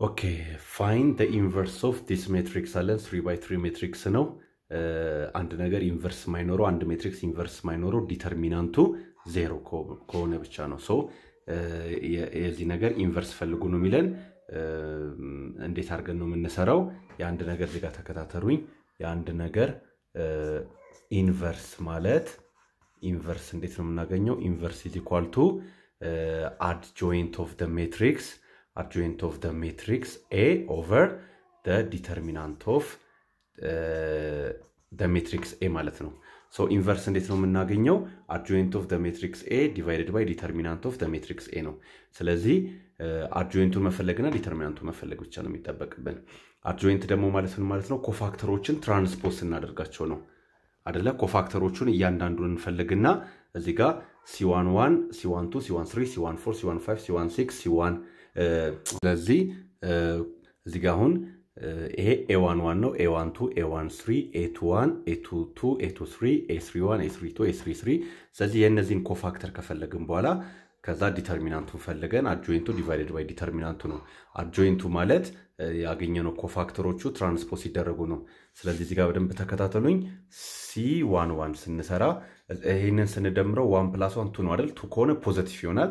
ኦኬ ፋይን ደ ኢንቨርስ ኦፍ ዲስ ሜትሪክስ አለን ስሪ ባይ ትሪ ሜትሪክስ ነው። አንድ ነገር ኢንቨርስ ማይኖረው አንድ ሜትሪክስ ኢንቨርስ ማይኖረው ዲተርሚናንቱ ዜሮ ከሆነ ብቻ ነው። ሶ የዚህ ነገር ኢንቨርስ ፈልጉ ነው የሚለን። እንዴት አድርገን ነው የምንሰራው? የአንድ ነገር ዜጋ ተከታተሉኝ። የአንድ ነገር ኢንቨርስ ማለት ኢንቨርስ እንዴት ነው የምናገኘው? ኢንቨርስ ኢዝ ኢኳል ቱ adjoint of the matrix adjoint of the matrix A over the determinant of uh, the matrix A ማለት ነው። ሶ ኢንቨርስ እንዴት ነው የምናገኘው? adjoint of the matrix A divided by determinant of the matrix A ነው። ስለዚህ አድጆይንቱን መፈለግና ዲተርሚናንቱን መፈለግ ብቻ ነው የሚጠበቅብን። አድጆይንት ደግሞ ማለት ምን ማለት ነው? ኮፋክተሮችን ትራንስፖዝ ስናደርጋቸው ነው አደለ? ኮፋክተሮቹን እያንዳንዱን እንፈልግና እዚህ ጋር ሲዋን ዋን ሲዋን ቱ ሲዋን ስሪ ሲዋን ፎር ሲዋን ፋይቭ ሲዋን ሲክስ ሲዋን ስለዚህ እዚህ ጋር አሁን ይሄ ኤዋን ዋን ነው ኤዋን ቱ ኤዋን ስሪ ኤቱ ዋን ኤቱ ቱ ኤቱ ስሪ ኤ ስሪ ዋን ኤ ስሪ ቱ ኤ ስሪ ስሪ ስለዚህ የእነዚህን ኮፋክተር ከፈለግን በኋላ ከዛ ዲተርሚናንቱን ፈልገን አጆይንቱ ዲቫይደድ ባይ ዲተርሚናንቱ ነው። አጆይንቱ ማለት ያገኘነው ኮፋክተሮቹ ትራንስፖዝ ሲደረጉ ነው። ስለዚህ እዚህ ጋር በደንብ ተከታተሉኝ። ሲ ዋን ዋን ስንሰራ ይህንን ስንደምረው ዋን ፕላስ ዋን ቱ ነው አይደል? ቱ ከሆነ ፖዘቲቭ ይሆናል።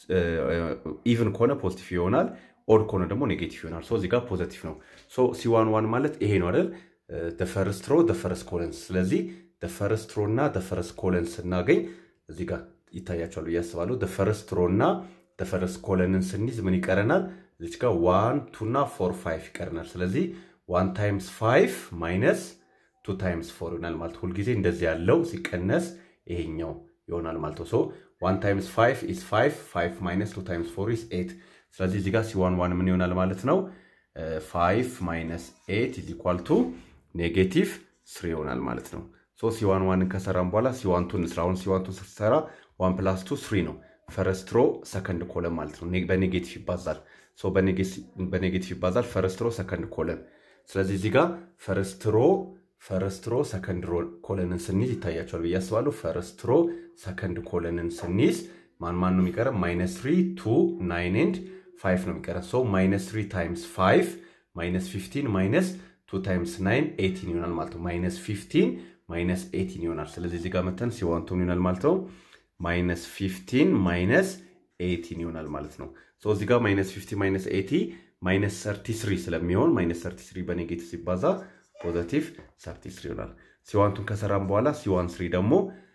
ኢቭን ከሆነ ፖዚቲቭ ይሆናል። ኦድ ከሆነ ደግሞ ኔጌቲቭ ይሆናል። ሶ እዚህ ጋር ፖዘቲቭ ነው። ሶ ሲ ዋን ዋን ማለት ይሄ ነው አይደል? ደፈርስት ሮ ደፈረስ ኮለንስ። ስለዚህ ደፈረስት ሮ እና ደፈረስ ኮለንስ ስናገኝ እዚህ ጋር ይታያቸዋል ብዬ አስባለሁ። ደፈረስት ሮ እና ደፈረስ ኮለንን ስንይዝ ምን ይቀረናል? እዚች ጋር ዋን ቱ እና ፎር ፋይቭ ይቀረናል። ስለዚህ ዋን ታይምስ ፋይቭ ማይነስ ቱ ታይምስ ፎር ይሆናል ማለት ሁልጊዜ እንደዚህ ያለው ሲቀነስ ይሄኛው ይሆናል ማለት ነው። ሶ ዋን ታይምስ ፋይቭ ኢዝ ፋይቭ ፋይቭ ማይነስ ቱ ታይምስ ፎር ኢዝ ኤት። ስለዚህ እዚህ ጋር ሲዋን ዋን ምን ይሆናል ማለት ነው? ፋይቭ ማይነስ ኤት ኢዝ ኢኳል ቱ ኔጌቲቭ ስሪ ይሆናል ማለት ነው። ሶ ሲዋን ዋንን ከሰራን በኋላ ሲዋን ቱን እንስራ። አሁን ሲዋን ቱን ስትሰራ ዋን ፕላስ ቱ ስሪ ነው። ፈረስት ሮ ሰከንድ ኮለን ማለት ነው። በኔጌቲቭ ይባዛል። በኔጌቲቭ ይባዛል ፈረስት ሮ ሰከንድ ኮለን። ስለዚህ እዚህ ጋር ፈረስት ሮ ፈረስት ሮ ሰከንድ ሮ ኮለንን ስንይዝ ይታያቸዋል ብዬ አስባለሁ። ፈረስት ሮ ሰከንድ ኮለንን ስንይዝ ማን ማን ነው የሚቀረን? ማይነስ ትሪ ቱ ናይን ኤንድ ፋይቭ ነው የሚቀረን። ሶ ማይነስ ትሪ ታይምስ ፋይቭ ማይነስ ፊፍቲን ማይነስ ቱ ታይምስ ናይን ኤቲን ይሆናል ማለት ነው። ማይነስ ፊፍቲን ማይነስ ኤቲን ይሆናል። ስለዚህ እዚህ ጋር መተን ሲዋንቱን ይሆናል ማለት ነው። ማይነስ ፊፍቲን ማይነስ ኤቲን ይሆናል ማለት ነው። እዚህ ጋር ማይነስ ፊፍቲን ማይነስ ኤቲ ማይነስ ሰርቲ ስሪ ስለሚሆን ማይነስ ሰርቲ ስሪ በኔጌቲቭ ሲባዛ ፖዘቲቭ ሰርቲ ስሪ ይሆናል። ሲዋንቱን ከሰራን በኋላ ሲዋን ስሪ ደግሞ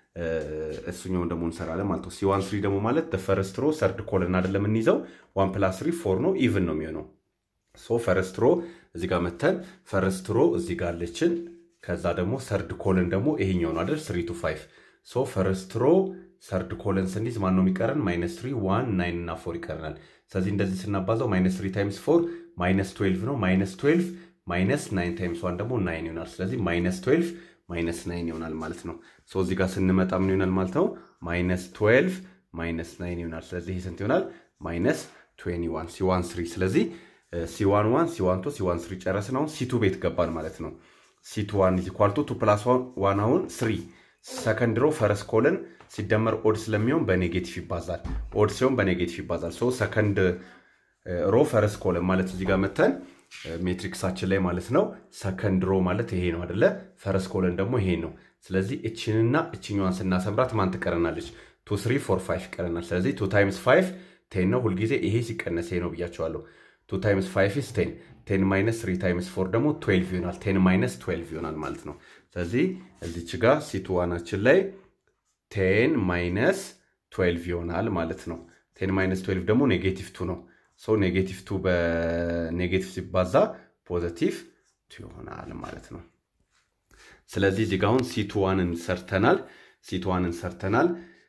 እሱኛውን ደግሞ እንሰራለን ማለት ነው። ሲዋን ስሪ ደግሞ ማለት ፈረስት ሮ ሰርድ ኮለን አይደለም የምንይዘው ዋን ፕላስ ስሪ ፎር ነው ኢቭን ነው የሚሆነው። ሶ ፈረስት ሮ እዚህ ጋር መተን ፈረስት ሮ እዚህ ጋር አለችን። ከዛ ደግሞ ሰርድ ኮለን ደግሞ ይሄኛው ነው አይደል? ስሪ ቱ ፋይቭ ሶ ፈረስት ሮ ሰርድ ኮለን ስንይዝ ማን ነው የሚቀረን? ማይነስ ትሪ ዋን ናይን እና ፎር ይቀረናል። ስለዚህ እንደዚህ ስናባዛው ማይነስ ትሪ ታይምስ ፎር ማይነስ ትዌልቭ ነው። ማይነስ ትዌልቭ ማይነስ ናይን ታይምስ ዋን ደግሞ ናይን ይሆናል። ስለዚህ ማይነስ ትዌልቭ ማይነስ ናይን ይሆናል ማለት ነው። ሶ እዚህ ጋር ስንመጣ ምን ይሆናል ማለት ነው? ማይነስ ትዌልቭ ማይነስ ናይን ይሆናል። ስለዚህ ይህ ስንት ይሆናል? ማይነስ ትዌንቲ ዋን ሲዋን ስሪ። ስለዚህ ሲዋን ዋን ሲዋን ቱ ሲዋን ስሪ ጨረስን። አሁን ሲቱ ቤት ገባን ማለት ነው። ሲቱ ዋን ኢዝ ኢኳል ቱ ቱ ፕላስ ዋን አሁን ስሪ ሰከንድ ሮ ፈረስ ኮለን ሲደመር ኦድ ስለሚሆን በኔጌቲቭ ይባዛል። ኦድ ሲሆን በኔጌቲቭ ይባዛል። ሶ ሰከንድ ሮ ፈረስ ኮለን ማለት እዚህ ጋር መተን ሜትሪክሳችን ላይ ማለት ነው። ሰከንድ ሮ ማለት ይሄ ነው አደለ? ፈረስ ኮለን ደግሞ ይሄ ነው። ስለዚህ እችንና እችኛዋን ስናሰምራት ማን ትቀረናለች? ቱ ስሪ ፎር ፋይቭ ይቀረናል። ስለዚህ ቱ ታይምስ ፋይቭ ቴን ነው። ሁልጊዜ ይሄ ሲቀነስ ይሄ ነው ብያቸዋለሁ። ቱ ታይምስ ፋይቭ ኢስ ቴን ቴን ማይነስ ትሪ ታይምስ ፎር ደግሞ ትዌልቭ ይሆናል። ቴን ማይነስ ትዌልቭ ይሆናል ማለት ነው። ስለዚህ እዚች ጋር ሲቱ ዋናችን ላይ ቴን ማይነስ ትዌልቭ ይሆናል ማለት ነው። ቴን ማይነስ ትዌልቭ ደግሞ ኔጌቲቭ ቱ ነው። ሰው ኔጌቲቭ ቱ በኔጌቲቭ ሲባዛ ፖዘቲቭ ቱ ይሆናል ማለት ነው። ስለዚህ እዚህ ጋር አሁን ሲቱ ዋንን ሰርተናል። ሲቱ ዋንን ሰርተናል።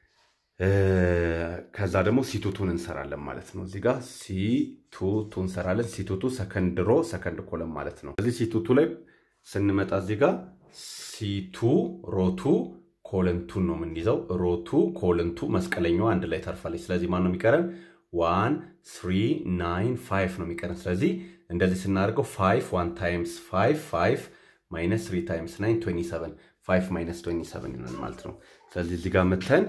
ከዛ ደግሞ ሲቱቱን እንሰራለን ማለት ነው። እዚህ ጋር ሲቱቱ እንሰራለን። ሲቱቱ ሰከንድ ሮ ሰከንድ ኮለም ማለት ነው። ስለዚህ ሲቱቱ ላይ ስንመጣ እዚህ ጋር ሲቱ ሮቱ ኮለንቱን ነው የምንይዘው። ሮቱ ኮለንቱ መስቀለኛዋ አንድ ላይ ታርፋለች። ስለዚህ ማን ነው የሚቀረን? ዋን ስሪ ናይን ፋይቭ ነው የሚቀረን። ስለዚህ እንደዚህ ስናደርገው ፋይቭ ዋን ታይምስ ፋይቭ ፋይቭ ማይነስ ስሪ ታይምስ ናይን ትዌንቲ ሰቨን ፋይቭ ማይነስ ትዌንቲ ሰቨን ይሆናል ማለት ነው። ስለዚህ እዚህ ጋር መተን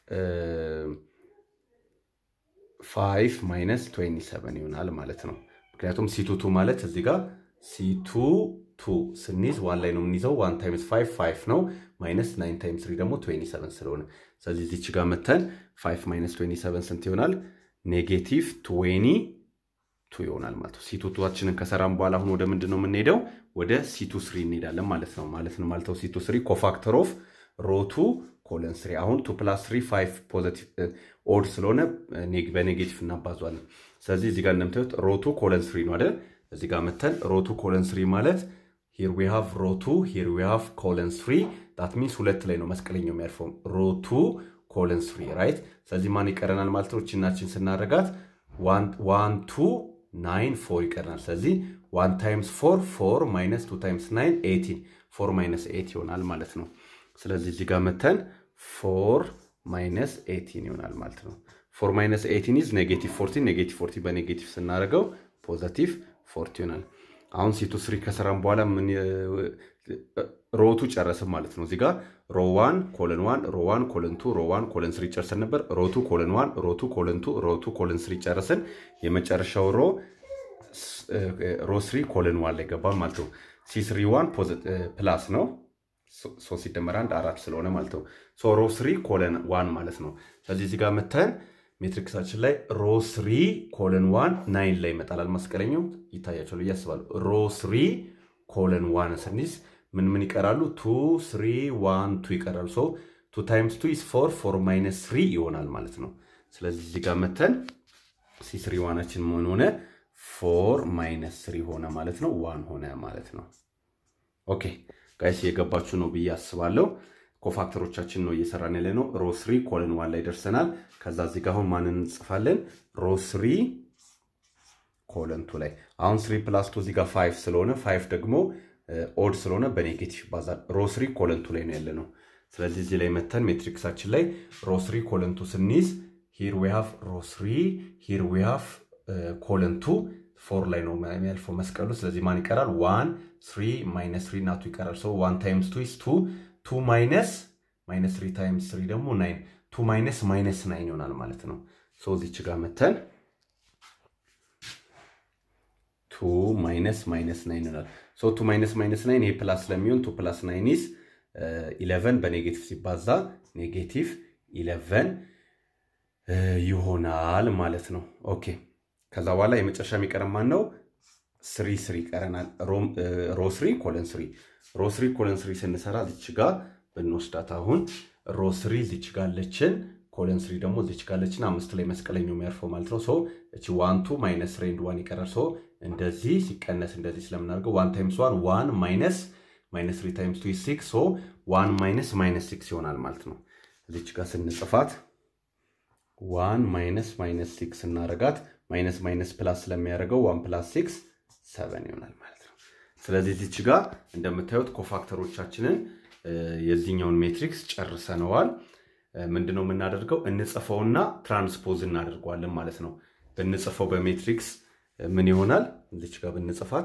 ፋይቭ ማይነስ ትዌንቲ ሰቨን ይሆናል ማለት ነው። ምክንያቱም ሲቱ ቱ ማለት እዚህ ጋር ሲቱ ቱ ስንይዝ ዋን ላይ ነው የምንይዘው። ዋን ታይምስ ፋይቭ ፋይቭ ነው ማይነስ ናይን ታይምስ ትሪ ደግሞ ትዌንቲ ሰቨን ስለሆነ ስለዚህ እዚች ጋር መተን ፋይቭ ማይነስ ትዌንቲ ሰቨን ስንት ይሆናል? ኔጌቲቭ ትዌኒ ቱ ይሆናል ማለት ነው። ሲቱ ቱዋችንን ከሰራም በኋላ አሁን ወደ ምንድን ነው የምንሄደው? ወደ ሲቱ ስሪ እንሄዳለን ማለት ነው። ማለት ነው ማለት ነው ሲቱ ስሪ ኮፋክተር ኦፍ ሮቱ ኮለን ስሪ አሁን ቱ ፕላስ ስሪ ፋይቭ ፖዘቲቭ ኦድ ስለሆነ በኔጌቲቭ እናባዟለን። ስለዚህ እዚህ ጋር እንደምታዩት ሮቱ ኮለን ስሪ ነው አይደል? እዚህ ጋር መተን ሮቱ ኮለን ስሪ ማለት ሂር ዊ ሃቭ ሮቱ ሂር ዊ ሃቭ ኮለን ስሪ ዳት ሚንስ ሁለት ላይ ነው መስቀለኛው የሚያርፈው ሮቱ ኮለን ስሪ ራይት። ስለዚህ ማን ይቀረናል ማለት ነው? ችናችን ስናደርጋት ዋን ቱ ናይን ፎር ይቀረናል። ስለዚህ ዋን ታይምስ ፎር ፎር ማይነስ ቱ ታይምስ ናይን ኤቲን ፎር ማይነስ ኤት ይሆናል ማለት ነው። ስለዚህ እዚህ ጋር መተን ፎር ማይነስ ኤቲን ይሆናል ማለት ነው። ፎር ማይነስ ኤቲን ኢዝ ኔጌቲቭ ፎርቲን ኔጌቲቭ ፎርቲ በኔጌቲቭ ስናደርገው ፖዘቲቭ ፎርቲ ይሆናል። አሁን ሲቱ ስሪ ከሰራም በኋላ ምን ሮቱ ጨረስን ማለት ነው። እዚጋ ሮ ዋን ኮለን ዋን ሮ ዋን ኮለን ቱ ሮ ዋን ኮለን ስሪ ጨርሰን ነበር። ሮቱ ኮለን ዋን ሮቱ ኮለን ቱ ሮቱ ኮለን ስሪ ጨረስን። የመጨረሻው ሮ ሮ ስሪ ኮለን ዋን ላይ ገባ ማለት ነው። ሲ ስሪ ዋን ፕላስ ነው ሶስት ሲደመር አንድ አራት ስለሆነ ማለት ነው። ሮ ስሪ ኮለን ዋን ማለት ነው። ስለዚህ እዚህ ጋር መተን ሜትሪክሳችን ላይ ሮ ስሪ ኮለን ዋን ናይን ላይ ይመጣላል። መስቀለኛው ይታያቸዋል ብዬ አስባለሁ። ሮ ስሪ ኮለን ዋን ስንይዝ ምን ምን ይቀራሉ? ቱ ስሪ ዋን ቱ ይቀራሉ። ሶ ቱ ታይምስ ቱ ኢስ ፎር ፎር ማይነስ ስሪ ይሆናል ማለት ነው። ስለዚህ እዚህ ጋር መተን ሲ ስሪ ዋናችን ምን ሆነ? ፎር ማይነስ ስሪ ሆነ ማለት ነው። ዋን ሆነ ማለት ነው። ኦኬ ጋይስ የገባችሁ ነው ብዬ አስባለሁ። ኮፋክተሮቻችን ነው እየሰራን ያለ ነው። ሮ ስሪ ኮለን ዋን ላይ ደርሰናል። ከዛ እዚህ ጋር አሁን ማንን እንጽፋለን? ሮ ስሪ ኮለን ቱ ላይ አሁን ስሪ ፕላስ ቱ እዚህ ጋር ፋይቭ ስለሆነ ፋይቭ ደግሞ ኦድ ስለሆነ በኔጌቲቭ ይባዛል። ሮ ስሪ ኮለን ቱ ላይ ነው ያለ ነው። ስለዚህ እዚህ ላይ መተን ሜትሪክሳችን ላይ ሮ ስሪ ኮለን ቱ ስንይዝ ሂር ዊ ሃቭ ሮ ስሪ ሂር ዊ ሃቭ ኮለን ቱ ፎር ላይ ነው የሚያልፈው መስቀሉ። ስለዚህ ማን ይቀራል? ዋን ስሪ ማይነስ ስሪ እና ቱ ይቀራል። ሰው ዋን ታይምስ ቱ ኢስ ቱ ቱ ማይነስ ማይነስ ስሪ ታይምስ ስሪ ደግሞ ናይን ቱ ማይነስ ማይነስ ናይን ይሆናል ማለት ነው። ሶ እዚች ጋር መተን ቱ ማይነስ ማይነስ ናይን ይሆናል። ሶ ቱ ማይነስ ማይነስ ናይን ይሄ ፕላስ ስለሚሆን ቱ ፕላስ ናይን ኢስ ኢለቨን በኔጌቲቭ ሲባዛ ኔጌቲቭ ኢለቨን ይሆናል ማለት ነው። ኦኬ ከዛ በኋላ የመጨረሻ የሚቀረን ማን ነው? ስሪ ስሪ ይቀረናል። ሮ ስሪ ኮለን ስሪ ሮ ስሪ ኮለን ስሪ ስንሰራ ዚች ጋ ብንወስዳት አሁን ሮ ስሪ ዚች ጋ አለችን፣ ኮለን ስሪ ደግሞ ዚች ጋ አለችን። አምስት ላይ መስቀለኛው የሚያርፈው ማለት ነው። ሶ እቺ ዋን ቱ ማይነስ ሬንድ ዋን ይቀራል። ሶ እንደዚህ ሲቀነስ እንደዚህ ስለምናደርገው ዋን ታይምስ ዋን ዋን ማይነስ ማይነስ ትሪ ታይምስ ቱ ሲክስ ሶ ዋን ማይነስ ማይነስ ሲክስ ይሆናል ማለት ነው። እዚች ጋር ስንጽፋት ዋን ማይነስ ማይነስ ሲክስ እናረጋት ማይነስ ማይነስ ፕላስ ስለሚያደርገው ዋን ፕላስ ሲክስ ሰቨን ይሆናል ማለት ነው። ስለዚህ እዚች ጋር እንደምታዩት ኮፋክተሮቻችንን የዚህኛውን ሜትሪክስ ጨርሰነዋል። ምንድነው የምናደርገው? እንጽፈውና ትራንስፖዝ እናደርገዋለን ማለት ነው። ብንጽፈው በሜትሪክስ ምን ይሆናል? እዚች ጋር ብንጽፋት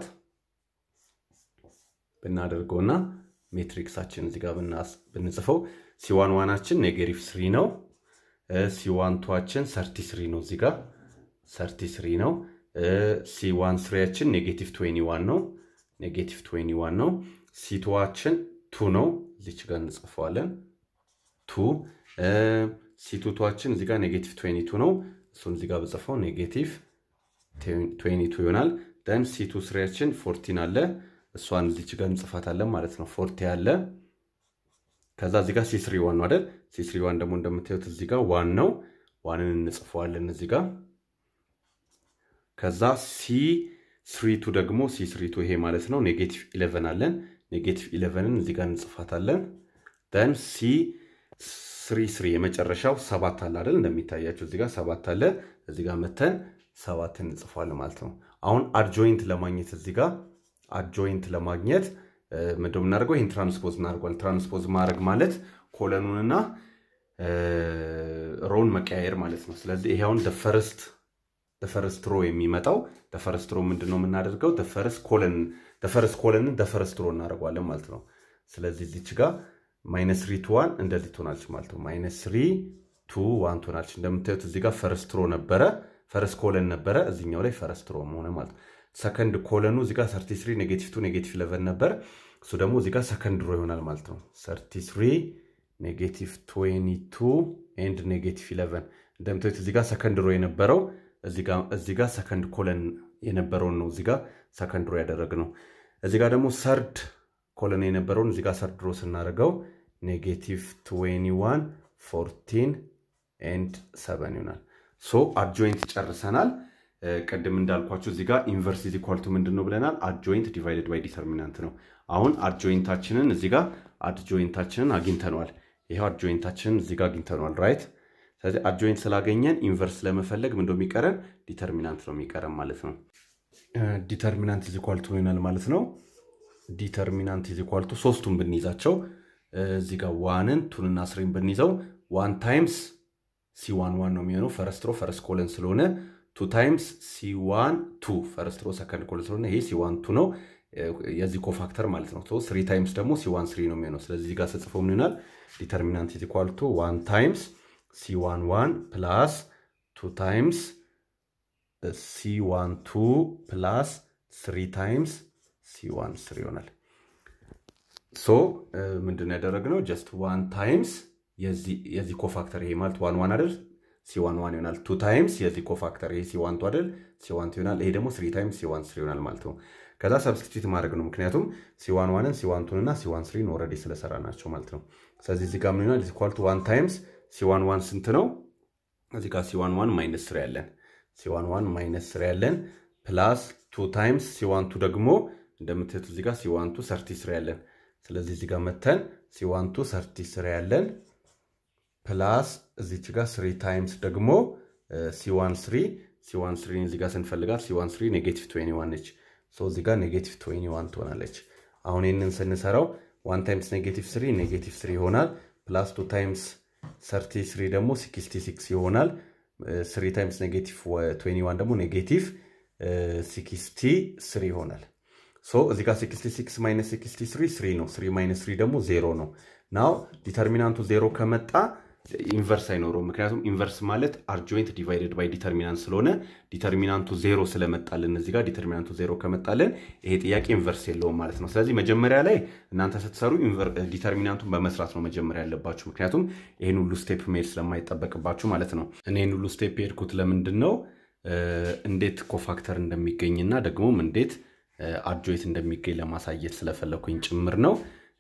ብናደርገውና ሜትሪክሳችን እዚህ ጋር ብንጽፈው ሲዋን ዋናችን ኔጌቲቭ ስሪ ነው። ሲዋን ቱዋችን ሰርቲ ስሪ ነው። እዚህ ጋር ሰርቲ ስሪ ነው። ሲዋን ስሪያችን ኔጌቲቭ ትዌኒ ዋን ነው። ኔጌቲቭ ትዌኒ ዋን ነው። ሲቱዋችን ቱ ነው። እዚች ጋር እንጽፈዋለን ቱ። ሲቱቷችን እዚህ ጋር ኔጌቲቭ ትዌኒ ቱ ነው። እሱን እዚህ ጋር ብጽፈው ኔጌቲቭ ትዌኒ ቱ ይሆናል። ደን ሲቱ ስሪያችን ፎርቲን አለ። እሷን እዚች ጋር እንጽፋታለን ማለት ነው። ፎርቲ አለ። ከዛ እዚህ ጋር ሲስሪ ዋን ነው አይደል? ሲስሪ ዋን ደግሞ እንደምታዩት እዚህ ጋር ዋን ነው። ዋንን እንጽፈዋለን እዚህ ጋር ከዛ ሲ ስሪቱ ደግሞ ሲ ስሪቱ ይሄ ማለት ነው ኔጌቲቭ ኢሌቨን አለን። ኔጌቲቭ ኢሌቨንን እዚህ ጋር እንጽፋታለን። ደን ሲ ስሪ ስሪ የመጨረሻው ሰባት አለ አይደል? እንደሚታያቸው እዚህ ጋር ሰባት አለ። እዚህ ጋር መተን ሰባትን እንጽፏለን ማለት ነው። አሁን አድጆይንት ለማግኘት እዚህ ጋር አድጆይንት ለማግኘት ምንድን የምናደርገው ይህን ትራንስፖዝ እናደርጓል። ትራንስፖዝ ማድረግ ማለት ኮለኑንና ሮውን መቀያየር ማለት ነው። ስለዚህ ይሄ አሁን ፈርስት ደፈረስት ሮ የሚመጣው ደፈረስት ሮ ምንድን ነው የምናደርገው? ደፈረስ ኮለን ደፈረስ ኮለንን ደፈረስት ሮ እናደርገዋለን ማለት ነው። ስለዚህ እዚች ጋር ማይነስ ሪ ቱ ዋን እንደዚህ ትሆናለች ማለት ነው። ማይነስ ሪ ቱ ዋን ትሆናለች። እንደምታዩት እዚህ ጋር ፈርስት ሮ ነበረ። ፈረስት ኮለን ነበረ፣ እዚኛው ላይ ፈረስት ሮ ሆነ ማለት ነው። ሰከንድ ኮለኑ እዚጋ 33 ኔጌቲቭ 2 ኔጌቲቭ 11 ነበር። እሱ ደግሞ እዚጋ ሰከንድ ሮ ይሆናል ማለት ነው። 33 ኔጌቲቭ 22 ኤንድ ኔጌቲቭ 11 እንደምታዩት እዚጋ ሰከንድ ሮ የነበረው እዚጋ ሰከንድ ኮለን የነበረውን ነው እዚጋ ሰከንድ ሮ ያደረግነው። እዚጋ ደግሞ ሰርድ ኮለን የነበረውን እዚጋ ሰርድ ሮ ስናደርገው ኔጌቲቭ 21 14 ኤንድ 7 ይሆናል። ሶ አድጆይንት ጨርሰናል። ቅድም እንዳልኳችሁ እዚጋ ኢንቨርስ ኢዝ ኢኳል ቱ ምንድን ነው ብለናል? አድጆይንት ዲቫይደድ ባይ ዲተርሚናንት ነው። አሁን አድጆይንታችንን እዚጋ አድጆይንታችንን አግኝተነዋል። ይኸው አድጆይንታችንን እዚጋ አግኝተነዋል ራይት። ስለዚህ አድጆይንት ስላገኘን ኢንቨርስ ለመፈለግ ምን የሚቀረን ዲተርሚናንት ነው የሚቀረን ማለት ነው። ዲተርሚናንት ኢዝ ኢኳል ቱ ይሆናል ማለት ነው። ዲተርሚናንት ኢዝ ኢኳል ቱ ሶስቱን ብንይዛቸው እዚህ ጋር ዋንን ቱንና ስሪን ብንይዘው ዋን ታይምስ ሲዋን ዋን ነው የሚሆነው ፈረስት ሮ ፈረስት ኮለን ስለሆነ ቱ ታይምስ ሲዋን ቱ ፈረስት ሮ ሰከንድ ኮለን ስለሆነ ይሄ ሲዋን ቱ ነው የዚህ ኮፋክተር ማለት ነው። ስሪ ታይምስ ደግሞ ሲዋን ስሪ ነው የሚሆነው። ስለዚህ እዚህ ጋር ስጽፈው ምን ይሆናል? ዲተርሚናንት ኢዝ ኢኳል ቱ ዋን ታይምስ ሲዋን ዋን ፕላስ ቱ ታይምስ ሲዋን ቱ ፕላስ ስሪ ታይምስ ሲዋን ስሪ ይሆናል። ሶ ምንድን ነው ያደረግነው? ጀስት ዋን ታይምስ የዚህ ኮፋክተር ይሄ ማለት ዋን ዋን አይደል? ሲዋን ዋን ይሆናል። ቱ ታይምስ የዚህ ኮፋክተር ይሄ ሲዋን ቱ አይደል? ሲዋን ቱ ይሆናል። ይሄ ደግሞ ስሪ ታይምስ ሲዋን ስሪ ይሆናል ማለት ነው። ከዛ ሰብስቲቱት ማድረግ ነው። ምክንያቱም ሲዋን ዋንን ሲዋን ቱን እና ሲዋን ስሪን ኦልሬዲ ስለሰራ ናቸው ማለት ነው። ስለዚህ እዚህ ጋር ምን ይሆናል? ኢኳል ቱ ዋን ታይምስ ሲዋን ዋን ስንት ነው? እዚህ ጋር ሲዋን ዋን ማይነስ ስሪ ያለን ሲዋን ዋን ማይነስ ስሪ ያለን ፕላስ ቱ ታይምስ ሲዋን ቱ ደግሞ እንደምትሄቱ እዚህ ጋር ሲዋን ቱ ሰርቲ ስሪ ያለን ስለዚህ እዚህ ጋር መተን ሲዋን ቱ ሰርቲ ስሪ ያለን ፕላስ እዚች ጋር ስሪ ታይምስ ደግሞ ሲዋን ስሪ ሲዋን ስሪን እዚህ ጋር ስንፈልጋት ሲዋን ስሪ ኔጌቲቭ ትዌኒ ዋን ነች። እዚህ ጋር ኔጌቲቭ ትዌኒ ዋን ትሆናለች። አሁን ይህንን ስንሰራው ዋን ታይምስ ኔጌቲቭ ስሪ ኔጌቲቭ ስሪ ይሆናል። ፕላስ ቱ ታይምስ ሰርቲ ስሪ ደግሞ ሲክስቲ ሲክስ ይሆናል። ስሪ ታይምስ ኔጌቲቭ ትዌኒ ዋን ደግሞ ኔጌቲቭ ሲክስቲ ስሪ ይሆናል። ሶ እዚህ ጋር 66 ማይነስ 63 ስሪ ነው። ስሪ ማይነስ ስሪ ደግሞ ዜሮ ነው። ናው ዲተርሚናንቱ ዜሮ ከመጣ ኢንቨርስ አይኖረውም። ምክንያቱም ኢንቨርስ ማለት አርጆይንት ዲቫይደድ ባይ ዲተርሚናንት ስለሆነ ዲተርሚናንቱ ዜሮ ስለመጣልን እዚህ ጋር ዲተርሚናንቱ ዜሮ ከመጣልን ይሄ ጥያቄ ኢንቨርስ የለውም ማለት ነው። ስለዚህ መጀመሪያ ላይ እናንተ ስትሰሩ ዲተርሚናንቱን በመስራት ነው መጀመሪያ ያለባችሁ። ምክንያቱም ይህን ሁሉ ስቴፕ መሄድ ስለማይጠበቅባችሁ ማለት ነው። እኔ ይህን ሁሉ ስቴፕ የሄድኩት ለምንድን ነው እንዴት ኮፋክተር እንደሚገኝና ደግሞም እንዴት አድጆይት እንደሚገኝ ለማሳየት ስለፈለኩኝ ጭምር ነው።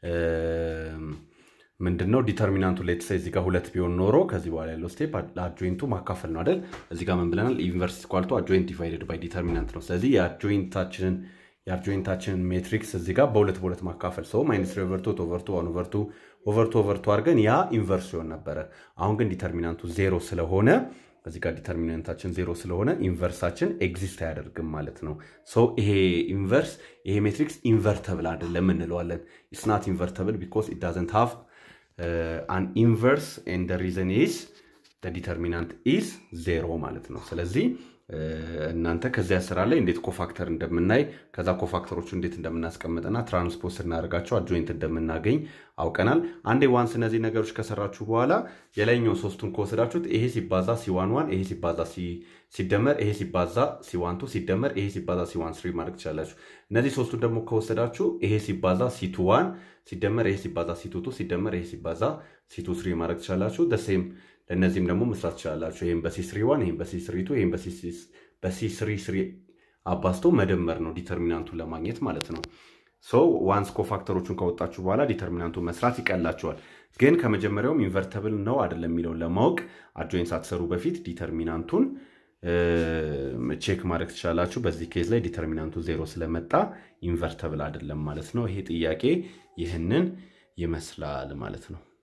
ምንድን ነው ዲተርሚናንቱ ሌትስ እዚህ ጋር ሁለት ቢሆን ኖሮ ከዚህ በኋላ ያለው ስቴፕ ለአድጆይንቱ ማካፈል ነው አይደል? እዚህ ጋር ምን ብለናል? ኢንቨርስ ኳልቱ አድጆይንት ዲቫይደድ ባይ ዲተርሚናንት ነው። ስለዚህ የአድጆይንታችንን የአድጆይንታችንን ሜትሪክስ እዚህ ጋር በሁለት በሁለት ማካፈል ሰው ማይነስ ኦቨርቱ ኦቨርቱ ዋን ኦቨርቱ ኦቨርቱ ኦቨርቱ አድርገን ያ ኢንቨርስ ሲሆን ነበረ። አሁን ግን ዲተርሚናንቱ ዜሮ ስለሆነ እዚህ ጋር ዲተርሚናንታችን ዜሮ ስለሆነ ኢንቨርሳችን ኤግዚስት አያደርግም ማለት ነው። ሶ ይሄ ኢንቨርስ ይሄ ሜትሪክስ ኢንቨርተብል አይደለም እንለዋለን። ኢትስ ናት ኢንቨርተብል ቢኮዝ ኢት ዳዝንት ሃቭ አን ኢንቨርስ ኤንድ ሪዘን ኢዝ ዲተርሚናንት ኢዝ ዜሮ ማለት ነው። ስለዚህ እናንተ ከዚያ ስራ ላይ እንዴት ኮፋክተር እንደምናይ ከዛ ኮፋክተሮቹ እንዴት እንደምናስቀምጥና ትራንስፖዝ ስናደርጋቸው አድጆይንት እንደምናገኝ አውቀናል። አንዴ ዋንስ እነዚህ ነገሮች ከሰራችሁ በኋላ የላይኛው ሶስቱን ከወሰዳችሁት ይሄ ሲባዛ ሲዋን ዋን ይሄ ሲባዛ ሲደመር ይሄ ሲባዛ ሲዋን ቱ ሲደመር ይሄ ሲባዛ ሲዋን ስሪ ማድረግ ትችላላችሁ። እነዚህ ሶስቱን ደግሞ ከወሰዳችሁ ይሄ ሲባዛ ሲቱ ዋን ሲደመር ይሄ ሲባዛ ሲቱ ቱ ሲደመር ይሄ ሲባዛ ሲቱ ስሪ ማድረግ ትችላላችሁ። ደሴም ለእነዚህም ደግሞ መስራት ትችላላችሁ። ይህም በሲ ስሪ ዋን ይህም በሲ ስሪ ቱ ይህም በሲ ስሪ ስሪ አባዝቶ መደመር ነው ዲተርሚናንቱን ለማግኘት ማለት ነው። ሶ ዋንስ ኮፋክተሮቹን ከወጣችሁ በኋላ ዲተርሚናንቱን መስራት ይቀላችኋል። ግን ከመጀመሪያውም ኢንቨርተብል ነው አይደለም የሚለውን ለማወቅ አድጆይንት ሳትሰሩ በፊት ዲተርሚናንቱን ቼክ ማድረግ ትችላላችሁ። በዚህ ኬዝ ላይ ዲተርሚናንቱ ዜሮ ስለመጣ ኢንቨርተብል አይደለም ማለት ነው። ይሄ ጥያቄ ይህንን ይመስላል ማለት ነው።